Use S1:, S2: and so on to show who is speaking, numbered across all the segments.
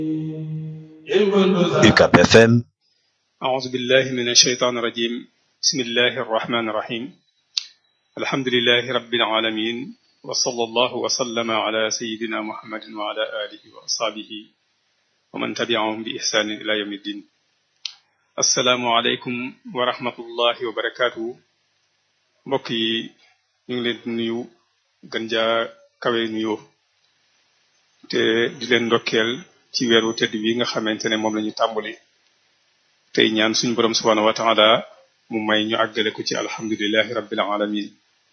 S1: UCAB FM
S2: أعوذ بالله من الشيطان الرجيم بسم الله الرحمن الرحيم الحمد لله رب العالمين وصلى الله وسلم على سيدنا محمد وعلى آله وأصحابه ومن تبعهم بإحسان إلى يوم الدين السلام عليكم ورحمة الله وبركاته mbokk yi ñu ngi leen di nuyu gën jaa kawe nuyoo te di leen ndokkeel ci weeru tedd bi nga xamante ne moom la ñu tàmbali tey ñaan suñu borom subhanahu wa taala mu may ñu àggale ko ci alhamdulilahi rabbil alamin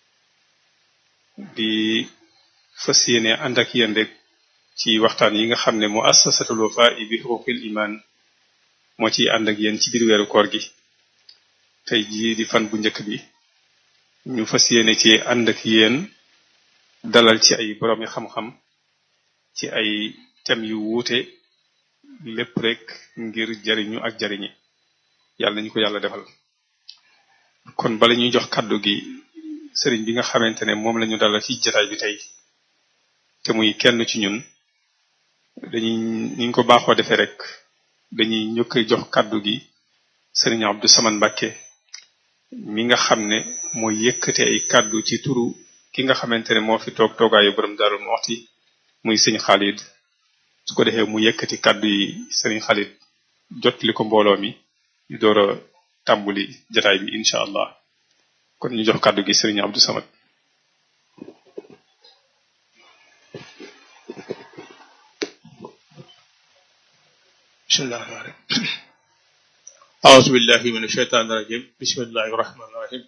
S2: di fas yéene ànd ak yéen rek ci waxtaan yi nga xam ne mu assasatul wafa'i bi xuquqil iman moo ciy ànd ak yéen ci biir weeru koor gi tey jii di fan bu njëkk bi ñu fas yéene ci ànd ak yéen dalal ci ay boroomi xam-xam ci ay thèmes yu wuute lépp rek ngir jariñu ak jariñi yàlla nañu ko yàlla defal kon bala ñuy jox kàddu gi sëriñ bi nga xamante ne moom lañu dalal ci jataay bi tey te muy kenn ci ñun dañuy ni ñu ko baaxoo defee rek dañuy ñëkk jox kàddu gi sëriñ Abdou Samane Mbacké mi nga xam ne mooy yëkkate ay kàddu ci turu ki nga xamante ne moo fi toog toogaayu borom Darou Moukhty muy sëñ Khalid su ko defee mu yëkkati kàddu yi sëriñ Khalid jotli ko mbooloo mi ñu door a tàmbuli jataay bi incha allah kon ñu jox kàddu gi sëriñ Abdou Samad
S3: bismillah أعوذ بالله من الشيطان الرجيم بسم الله الرحمن الرحيم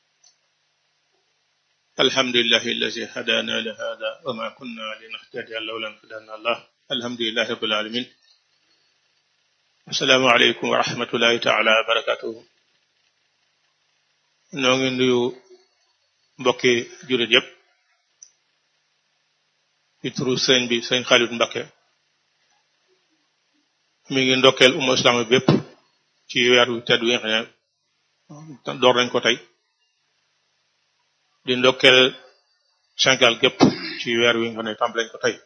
S3: الحمد لله الذي هدانا لهذا وما كنا لنهتدي لولا أن هدانا الله الحمد لله رب العالمين السلام عليكم ورحمة الله تعالى وبركاته noo ngi nuyu mbokki jullit yépp ci turu sëñ bi sëñ Khalid Mbacké mi ngi ndokkeel umma islama bépp ci weer wi tedd wi nga xam ne door nañ ko tey di ndokkeel Sénégal gépp ci weer wi nga xam ne tàmbali nañ ko tey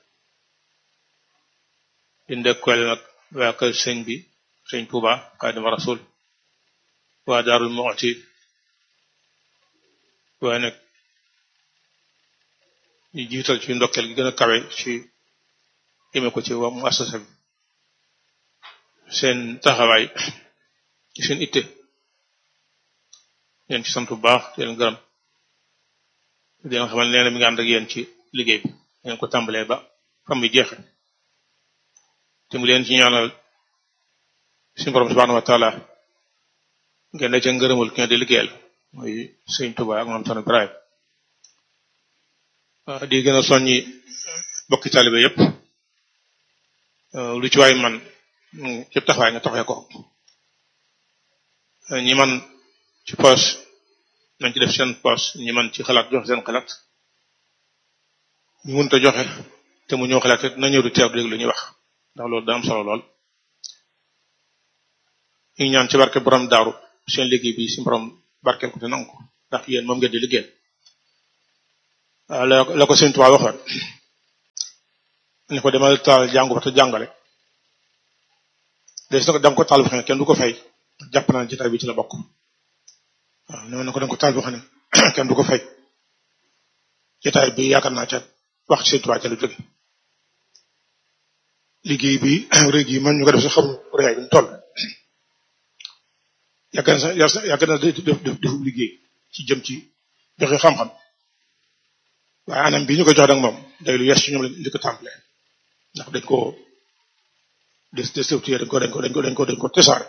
S3: di ndokkeel nag waa kër sëñ bi sëñ Touba Xaadimu Rasul waa Daarul Muxti waaye nag ñu jiital ci ndokkeel gi gën a kawe ci jëme ko ci waa mu assasa bi seen taxawaay ci seen itte leen ci sant bu baax di leen gërëm di leen xamal nee na mi nga ànd ak yéen ci liggéey bi ngeen ko tàmbalee ba fam bi jeexe te mu leen ci ñaanal suñu borom subhanahu wa taala ngeen da ca ngërëmul ki nga di liggéeyal mooy sëñ Tuba ak moom son Ibrahim di gën a soññi bokki talibe yépp lu ci waay man yëpp taxawaay nga taxawee ko ñi man ci poos nañ ci def seen poos ñi man ci xalaat joxe seen xalaat ñu mënta joxe te mu ñëw xalaat na ñëw di teew dégg lu ñuy wax ndax loolu da am solo lool ñu ñaan ci barke borom daaru seen liggéey bi si borom barkeel ko te nangu ko ndax yéen moom ngeen di liggéey la la ko sëñ Tuubaa waxoon ni ko demal taal jàngu ba te jàngale des na ko danga ko taal boo xam ne kenn du ko fay jàpp naa jotaay bi ci la bokk waaw nee na ko danga ko taal boo xam ne kenn du ko fay jotaay bi yaakaar naa ca wax ci sëñ Tuubaa ca la jóge liggéey bi rëy gi man ñu ko def sa xamu rëyaay bi mu toll yàgg na sa yàgg na def def defu liggéey ci jëm ci joxe xam-xam waaye anam bi ñu ko jox nag moom day lu yes ci ñoom li ko tàmbale ndax dañ ko des destructuré dañ ko dañ ko dañ ko dañ ko dañ ko tesaare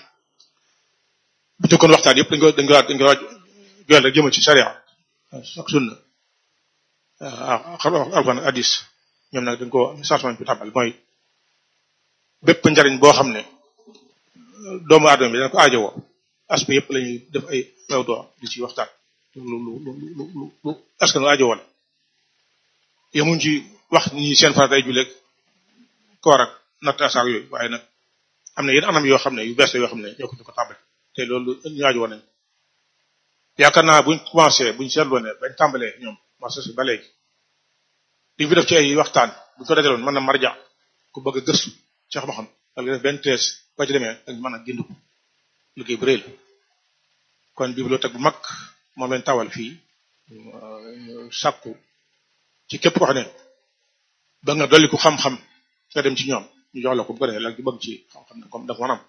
S3: bu jëkkoon waxtaan yëpp dañ ko dañ ko dañ ko waaj joel rek jëmal ci sharia ak sunna xam alxuraan hadis ñoom nag dañ ko changement bi tàmbal mooy bépp njariñ boo xam ne doomu aadama bi dana ko aajowoo aspect yëpp lañuy def ay mawdu di ci waxtaan lu lu lu lu lu askan wi aajowoo la yemuñ ci wax ñi seen farat ay julleeg koor ak natt asaar yooyu waaye nag am na yenn anam yoo xam ne yu bees la yoo xam ne ñoo ko ñu ko tàmbali te loolu ñu aajowoo nañ yaakaar naa buñ commencé buñ seetloo ne bañ tàmbalee ñoom marché si ba léegi li fi def ci ay waxtaan bu ko dajaloon mën na marja ku bëgg a gëstu ci xam-xam ak li def benn thèse ba ci demee ak mën a génn ko liggéey bu rëy la kon bibliothèque bu mag moom leen tawal fii sàkku ci képp ko xam ne ba nga dolli ko xam-xam nga dem ci ñoom ñu jox la ko bu ko defee la ci bëgg ci xam-xam ne comme dafa mën am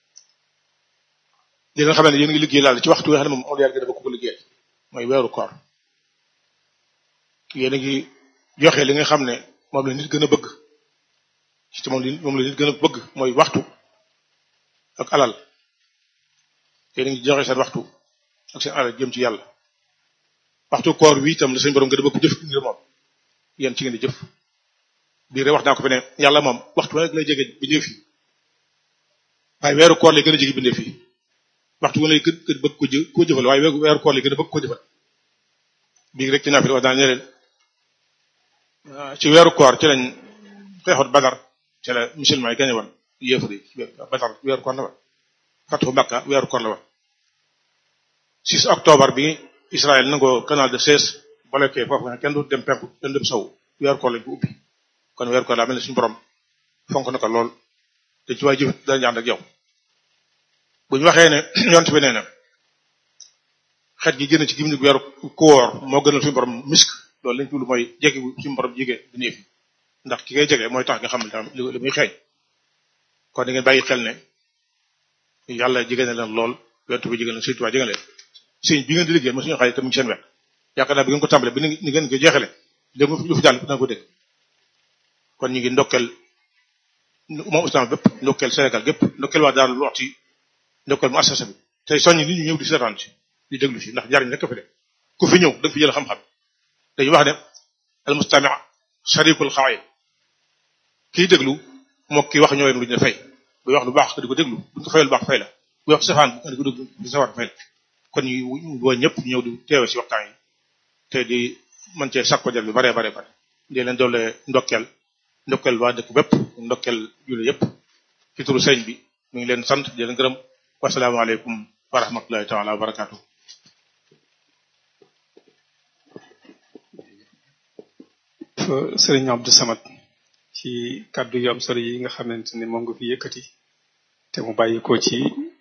S3: li nga xam ne yéen ngi liggéey laal ci waxtu nga xam ne moom yàlla dafa ko liggéey mooy weeru koor yéen a ngi joxe li nga xam ne moom la nit gën a bëgg ci moom li moom la nit gën a bëgg mooy waxtu ak alal yéen a ngi joxe seen waxtu ak seen alal jëm ci yàlla waxtu koor wi itam la seen borom gën a bëgg jëf ngir moom yéen ci ngeen di jëf biir wax naa ko fi ne yàlla moom waxtu rek lay jege bindee fi waaye weeru koor lay gën a jege bindee fi waxtu wu lay gën gën bëgg ko jë koo jëfal waaye weeru koor lay gën a bëgg ko jëfal bii rek ci naa fi wax naa ne leen ci weeru koor ci lañ xeexut badar ci la musulman yi gañe woon yéefar yi badar weeru koor la woon fatu Makka weeru koor la woon 6 octobre bi Israël nangoo canal de Suez bloqué foofu nga kenn du dem penku kenn du dem sow weeru koor lañ ko ubbi kon weeru koor laa mel ne suñu borom fonk na ko lool te ci waay jëf dana ànd ak yow bu ñu waxee ne yont bi nee na xet gi génn ci gimiñu weeru koor moo gënal suñu borom misk loolu lañ tudd mooy jege suñu borom jege bi néefi ndax ki ngay jege mooy tax nga xam ne tam li muy xeeñ kon da ngeen bàyyi xel ne yàlla jege na leen lool yont bi jege na surtout waa jege leen sëñ bi ngeen di liggéey mo suñu xarit tam ngi seen wet yaakaar naa bi ngeen ko tàmbale bi ni ngeen ko jeexale léegi lu fi jàll danga ko dégg kon ñu ngi ndokkel moom islam bépp ndokkel Sénégal gépp ndokkel waa daal lu wax ci ndokkel mu assasa bi tey soññ nit ñi ñëw di seetaan ci di déglu si ndax jariñ rek ko fi de ku fi ñëw da nga fi jël xam-xam dañuy wax ne al mustami sharikul xawaay kiy déglu moo ki wax ñoo yem lu ñu fay buy wax lu baax nga di ko déglu buñ ko fayal lu baax fay la buy wax safaan nga di ko déglu di safaan fay la kon ñu woo ñëpp ñëw di teewe si waxtaan yi te di mën cee sakko jar bi bare bare bare di leen doole ndokkel ndokkel waa dëkk bépp ndokkel julli yëpp ci turu sëñ bi mi ngi leen sant di leen gërëm wasalaamaaleykum wa rahmatullahi taala wa barakaatu
S2: sëriñ Abdou Samad ci kàddu yu am solo yi nga xamante ne moom nga fi yëkkati te mu bàyyi ko ci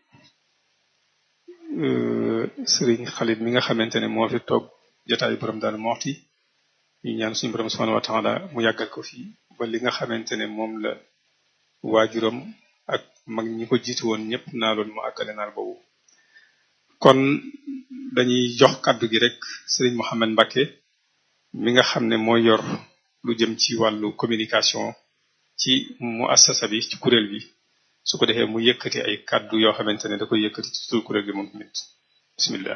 S2: sëriñ Xalit mi nga xamante ne moo fi toog jotaayu borom daal moxti ñu ñaan suñu borom subhanahu wa taala mu yàggal ko fi ba li nga xamante ne moom la waajuram ak mag ñi ko jiitu woon ñëpp naa loon mu àggale naal boobu kon dañuy jox kàddu gi rek sëriñ Mohamed Mbacke mi nga xam ne mooy yor lu jëm ci wàllu communication ci mu assasa bi ci kuréel bi su ko defee mu yëkkati ay kàddu yoo xamante ne da koy yëkkati ci tur kuréel gi moom tamit bismillah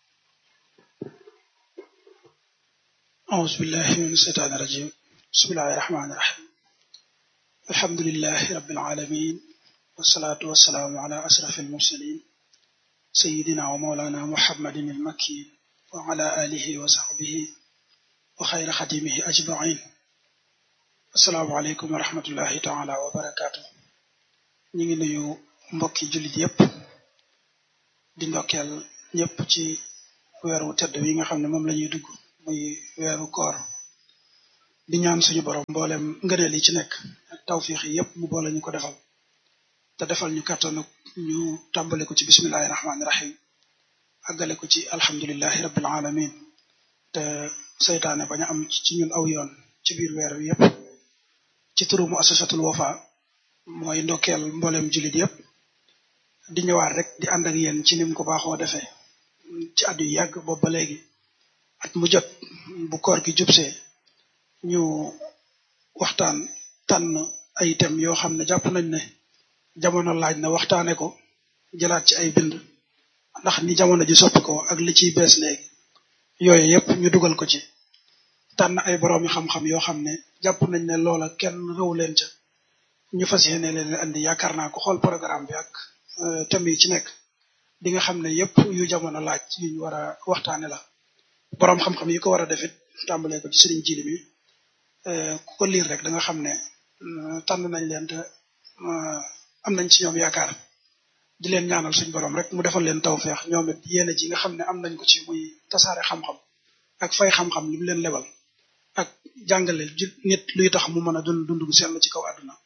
S4: أعوذ بالله من الشيطان الرجيم بسم الله الرحمن الرحيم الحمد لله رب العالمين والصلاة والسلام على أشرف المرسلين سيدنا ومولانا محمد المكي وعلى آله وصحبه وخير خديمه أجمعين السلام عليكم ورحمة الله تعالى وبركاته ñu ngi nuyu mbokki jullit yépp di ndokkeel ñépp ci weeru tedd wi nga xam ne moom la ñuy dugg muy weeru koor di ñaan suñu borom mboolem ngëneel yi ci nekk ak tawfiix yi yépp mu boole ñu ko defal te defal ñu kàttanu ñu tàmbale ko ci bismillahi rahmaani rahim àggale ko ci alhamdulillahi rabbil alamin te seytaane bañ a am ci ñun aw yoon ci biir weer wi yépp ci turu mu asasatul wafa mooy ndokkeel mboolem jullit yépp di ñëwaat rek di ànd ak yéen ci nim ko baaxoo defee ci at yu yàgg boobu ba léegi at mu jot bu koor gi jubsee ñu waxtaan tànn ay thèmes yoo xam ne jàpp nañ ne jamono laaj na waxtaane ko jëlaat ci ay bind ndax ni jamono ji soppi ko ak li ciy bees léegi yooyu yépp ñu dugal ko ci tànn ay boroomi xam-xam yoo xam ne jàpp nañ ne loola kenn rëw leen ca ñu fas yéene leen andi yaakaar naa ko xool programme bi ak thèmes yi ci nekk di nga xam ne yépp yu jamono laaj yuñ war a waxtaane la boroom xam-xam yi ko war a defit tàmbalee ko ci sëriñ jili mi ku ko liir rek da nga xam ne tànn nañ leen te am nañ ci ñoom yaakaar di leen ñaanal suñ borom rek mu defal leen tawfeex ñoom it yéene ji nga xam ne am nañ ko ci muy tasaare xam-xam ak fay xam-xam li mu leen lebal ak jàngale nit luy tax mu mën a dund dund gu sell ci kaw àdduna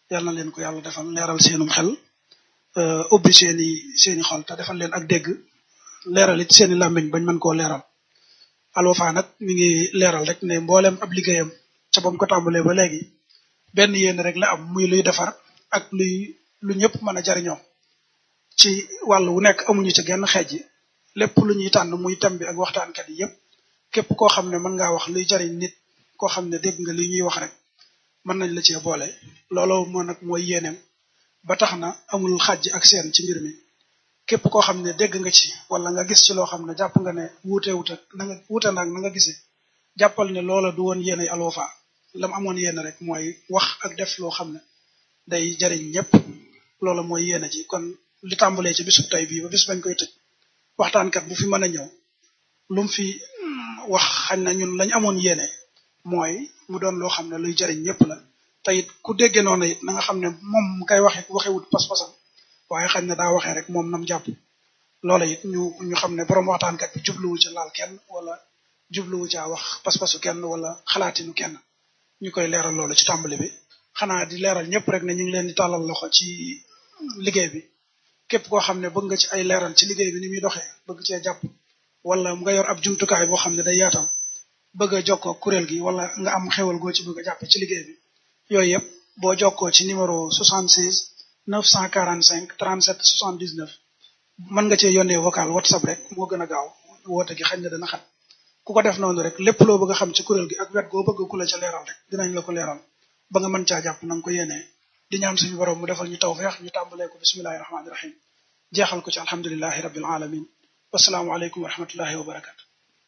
S4: yal na leen ko yàlla defal leeral seenum xel ubbi seeni seeni xol te defal leen ak dégg leeral it seeni làmmiñ bañ mën koo leeral Alwafa nag mi ngi leeral rek ne mboolem ab liggéeyam ca bam ko tàmbalee ba léegi benn yéen rek la am muy luy defar ak luy lu ñëpp mën a jariñoo ci wàll wu nekk amuñu ci genn xeej yi lépp lu ñuy tànn muy tam bi ak waxtaankat yi yëpp képp koo xam ne mën ngaa wax luy jariñ nit koo xam ne dégg nga li ñuy wax rek mën nañ la cee boole looloo moo nag mooy yéeneem ba tax na amul xàjj ak seen ci mbir mi képp koo xam ne dégg nga ci wala nga gis ci loo xam ne jàpp nga ne wuute wuute na nga wuute naag na nga gisee jàppal ne loola du woon yéene Alwafa lam amoon yéene rek mooy wax ak def loo xam ne day jariñ ñëpp loola mooy yéene ci kon li tàmbalee ci bisub tey bii ba bis bañ koy tëj waxtaankat bu fi mën a ñëw lu mu fi wax xañ na ñun lañ amoon yéene mooy mu doon loo xam ne luy jariñ ñëpp la te it ku déggee noonu it na nga xam ne moom mu koy waxe waxewut pas-pasam waaye xañ na daa waxee rek moom nam jàpp loola it ñu ñu xam ne borom waxtaankat bi jubluwu ci laal kenn wala jubluwu caa wax pas-pasu kenn wala xalaatinu kenn ñu koy leeral loolu ci tàmbali bi xanaa di leeral ñëpp rek ne ñu ngi leen di tàllal loxo ci liggéey bi képp koo xam ne bëgg nga ci ay leeral ci liggéey bi ni muy doxee bëgg cee jàpp wala nga yor ab jumtukaay boo xam ne day yaatal bëgg a jokkoo kuréel gi wala nga am xewal goo ci bëgg a jàpp ci liggéey bi yooyu yëpp boo jokkoo ci numéro 76 945 37 79 mën nga cee yónnee vocal whatsapp rek moo gën a gaaw woote gi xañ na dana xat ku ko def noonu rek lépp loo bëgg a xam ci kuréel gi ak wet goo bëgg ku la ca leeral rek dinañ la ko leeral ba nga mën caa jàpp na nga ko yéenee di ñaan suñu borom mu defal ñu tawfeex ñu tàmbalee ko bismillahi rahmaani rahim jeexal ko ci alhamdulilahi rabbil alamin wasalaamu aleykum wa rahmatullahi wa barakatu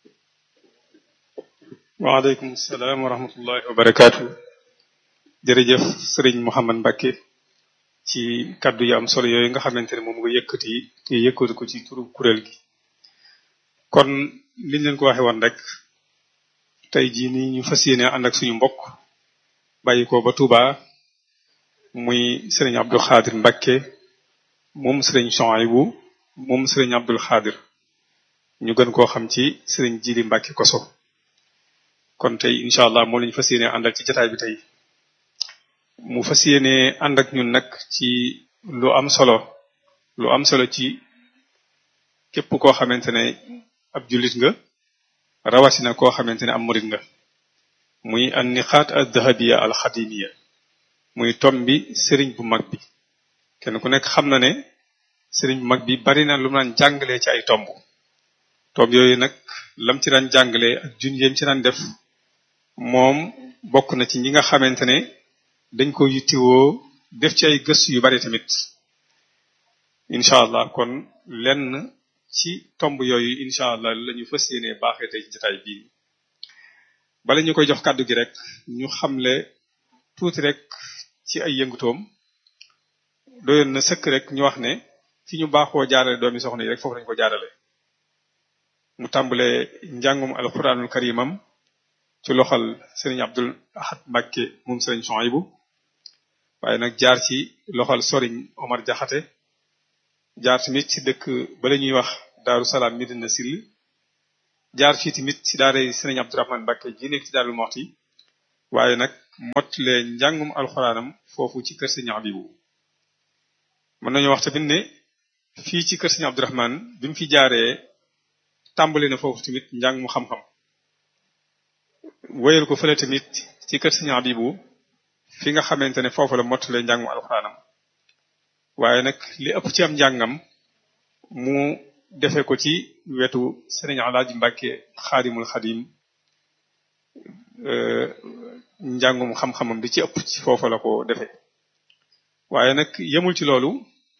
S2: waaleykum salaam wa rahmatullahi wa barakaatu jërëjëf sëriñ Mouhamad Mbacke ci kaddu yu am solo yooyu nga xamante ne moom nga yëkkati te yëkkati ko ci turu kuréel gi kon liñ leen ko waxe woon rek tey jii nii ñu fas yéene ànd ak suñu mbokk bàyyi ko ba Touba muy sëriñ Abdou Khadir Mbacke moom sëriñ Chouaïbou moom sëriñ Abdul Khadir ñu gën koo xam ci sëriñ Jili Mbacke Koso kon tey incha allah moo lañu fas yéene àndal ci jataay bi tey mu fas yéene ànd ak ñun nag ci lu am solo lu am solo ci képp koo xamante ne ab jullit nga rawatina koo xamante ne am murit nga muy an niqaat ad dahabiya al xadimiya muy tom bi sëriñ bu mag bi kenn ku nekk xam na ne sëriñ bu mag bi bari na lu mu naan jàngalee ci ay tomb tomb yooyu nag lam ci daan jàngalee ak jun yéem ci daan def moom bokk na ci ñi nga xamante ne dañ ko yittiwoo def ci ay gëstu yu bari tamit incha allah kon lenn ci tomb yooyu incha allah la ñu fas yéene baaxee tey ci jotaay bii bala ñu koy jox kàddu gi rek ñu xamle tuuti rek ci ay yëngutoom doyoon na sëkk rek ñu wax ne fi ñu baaxoo jaarale doomi soxna yi rek foofu lañu ko jaarale mu tàmbale njàngum alquranul karimam ci loxal sëriñ Abdul Ahad Mbacke moom sëriñ Chouaïbou waaye nag jaar ci loxal soriñ Omar Jaxate jaar tamit ci dëkk ba la ñuy wax Daaru Salaam Medina Sill jaar fii tamit ci daara sëriñ Abdourahmane Mbacke ji nekk ci Daaru Moxti waaye nag mottale njàngum alxuraanam foofu ci kër sëriñ Abibu mën nañu wax tamit ne fii ci kër sëriñ Abdourahmane bi mu fi jaaree tàmbali na foofu tamit njàng mu xam-xam wéyal ko fële tamit ci kër sëriñ Abibu fi nga xamante ne foofu la mottale njàng mu alxuraanam waaye nag li ëpp ci am njàngam mu defe ko ci wetu sëriñ Alaaji Mbàkke xaadimul xadim njàngum xam-xamam di ci ëpp ci foofu la ko defe waaye nag yemul ci loolu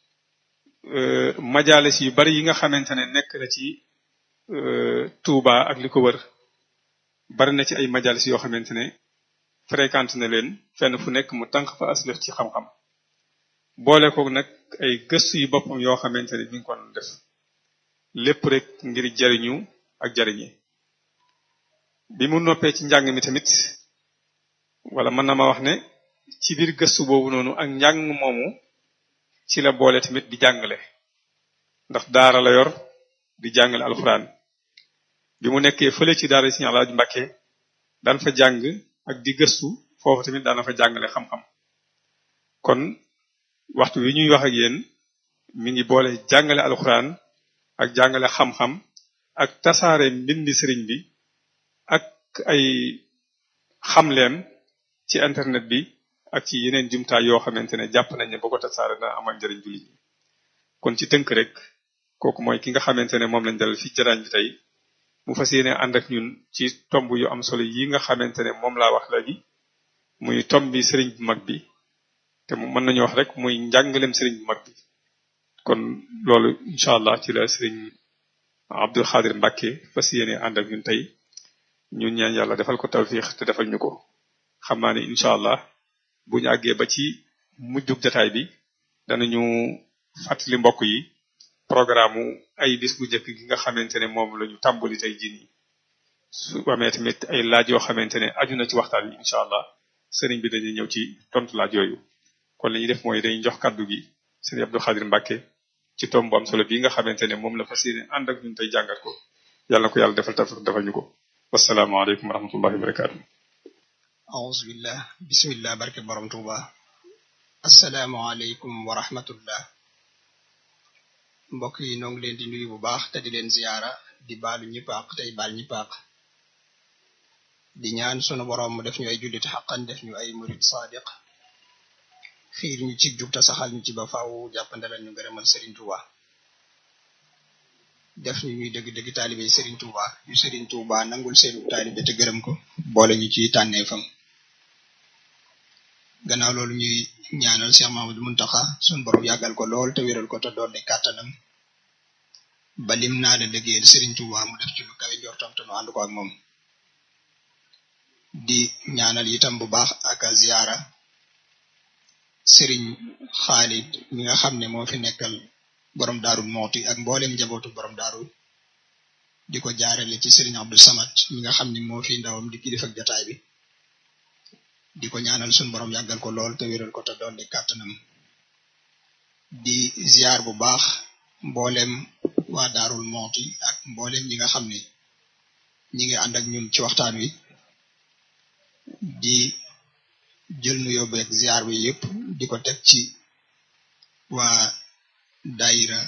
S2: majalis yu bari yi nga xamante ne nekk na ci Touba ak li ko wër bari na ci ay majalis yoo xamante ne fréquente na leen fenn fu nekk mu tànk fa aslëf ci xam-xam boole ko nag ay gëstu yu boppam yoo xamante ne mi ngi ko def lépp rek ngir jariñu ak jariñi bi mu noppee ci njàng mi tamit wala mën na ma wax ne ci biir gëstu boobu noonu ak njàng moomu ci la boole tamit di jàngale ndax daara la yor di jàngale alxuraan bi mu nekkee fële ci daara Sëriñ Alaaji Mbàkke daan fa jàng ak di gëstu foofu tamit daana fa jàngale xam-xam kon waxtu wi ñuy wax ak yéen mi ngi boole jàngale alxuraan ak jàngale xam-xam ak tasaare mbindi sëriñ bi ak ay xamleem ci internet bi ak ci yeneen jumtaay yoo xamante ne jàpp nañ ne boo ko tasaare na amal njëriñ jullit ñi kon ci tënk rek kooku mooy ki nga xamante ne moom lañ dalal fi jaraañ bi tey mu fas yéene ànd ak ñun ci tomb yu am solo yi nga xamante ne moom laa wax léegi muy tomb bi sëriñ bu mag bi te mu mën nañu wax rek muy njàngalem sëriñ bu mag bi kon loolu incha allah ci la sëriñ Abdul Xaadir Mbàkke fas yéene ànd ak ñun tey ñun ñaan yàlla defal ko tawfiix te defal ñu ko xam naa ne incha allah bu ñu àggee ba ci mujjug jataay bi danañu fàttali mbokk yi programme ay bis bu njëkk gi nga xamante ne moom la ñu tàmbali tey jii nii su amee tamit ay laaj yoo xamante ne aju na ci waxtaan wi incha allah sëriñ bi dañuy ñëw ci tontu laaj yooyu kon li ñuy def mooy dañuy jox kaddu gi sëriñ Abdou Khadir Mbacke ci tomb bu am solo bii nga xamante ne moom la fas yéene ànd ak ñun tey jàngat ko yàlla na ko yàlla defal tawfiq defal ñu ko wasalaamaaleykum wa rahmatullahi wa barakaatu.
S5: أعوذ بالله بسم الله barke borom Tuuba asalaamaaleykum wa rahmatullah mbokk yi noo ngi leen di nuyu bu baax te di leen ziyaara di baalu ñëpp àq tey baal ñëpp àq di ñaan sunu borom mu def ñu ay jullit xaqan def ñu ay murid sadiq xiir ñu ci jub te saxal ñu ci ba faaw jàppandalal ñu ngërëmal Serigne Touba def ñu ñuy dëgg-dëgg taalibe Serigne Touba yu Serigne Touba nangul seenu taalibe te gërëm ko boole ñu ci tànneefam gannaaw loolu ñuy ñaanal Cheikh Mamadou Muntaxa sunu borom yàggal ko lool te wéral ko te dolli kàttanam ba lim naa la liggéeyal Serigne Touba mu def ci lu kawe njortam te nu ànd ko ak moom di ñaanal itam bu baax ak ziyaara Serigne Khalid mi nga xam ne moo fi nekkal borom daarul mooti ak mboolem njabootu borom daaru di ko jaarale ci Serigne Abdou Samad mi nga xam ne moo fi ndawam di kilifa ak jataay bi di ko ñaanal sun borom yàggal ko lool te wéral ko te dolli kàttanam di ziar bu baax mboolem waa daarul mooti ak mboolem ñi nga xam ne ñi ngi ànd ak ñun ci waxtaan wi di jël nu yóbbeek ziar bi yépp di ko teg ci waa daayira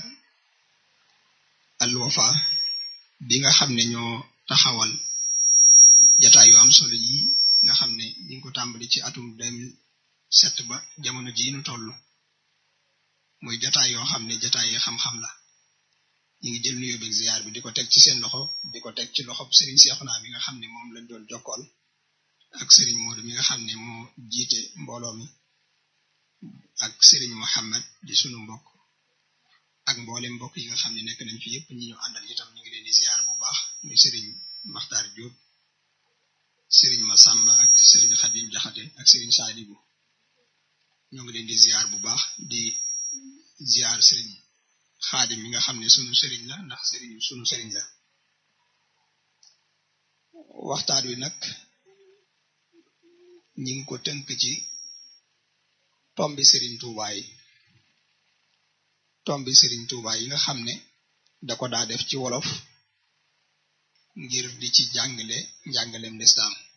S5: Al Wafa bi nga xam ne ñoo taxawal jataay yu am solo yi nga xam ne ñu ngi ko tàmbali ci atum 2007 ba jamono jii nu toll muy jataay yoo xam ne jataay yi xam-xam la ñu ngi jël nuyoo beeg ziar bi di ko teg ci seen loxo di ko teg ci loxo Serigne Cheikhouna mi nga xam ne moom lañ doon jokkool ak Serigne Modou mi nga xam ne moo jiite mbooloo mi ak Serigne Mohammed di sunu mbokk ak mboolem mbokk yi nga xam ne nekk nañ fi yépp ñi ñu àndal itam ñu ngi leen di ziar bu baax muy Serigne Makhtar Diop. Sëriñ Masamba ak sëriñ Xadim Jaxate ak sëriñ Saalibu ñoo ngi leen di ziar bu baax di ziar sëriñ Xaadim mi nga xam ne sunu sëriñ la ndax sëriñ sunu sëriñ la waxtaan wi nag ñi ngi ko tënk ci tombi sëriñ Tuuba yi tombi sëriñ Tuuba yi nga xam ne da ko daa def ci wolof ngir di ci jàngale njàngaleem lislaam